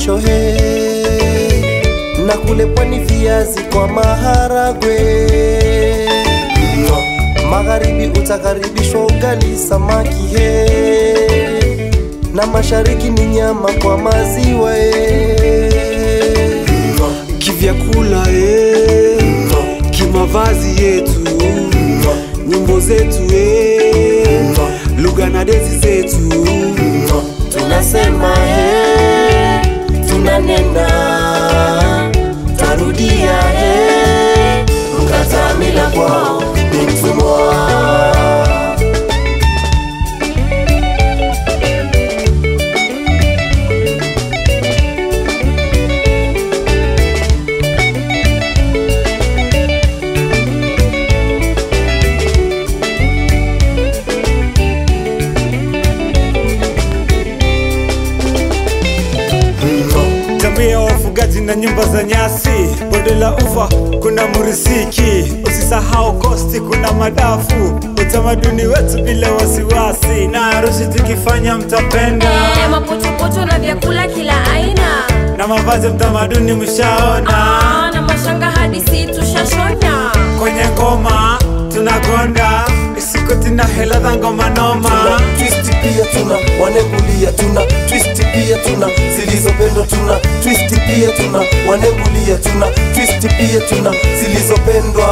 posho he na kule pwani viazi kwa maharagwe magharibi utakaribishwa ugali samaki he na mashariki ni nyama kwa maziwa he kivyakula eh, kimavazi yetu nyimbo zetu eh, lugha na dezi zetu tunasema he tunanena tarudia he mkatamila kwao ni mtumwa Jamii ya wafugaji na nyumba za nyasi, bonde la ufa kuna murisiki, usisahau kosti kuna madafu, utamaduni wetu bila wasiwasi, na harusi tukifanya mtapenda, Eh, mapochopocho na vyakula kila aina na mavazi ya mtamaduni mshaona, Ah, na mashanga hadi si tushashona kwenye ngoma tunagonda, isikoti na hela za ngoma noma. tuna twist pia tuna wanengulia tuna twist pia tuna zilizopendwa tuna twist pia tuna wanengulia tuna twist pia tuna zilizopendwa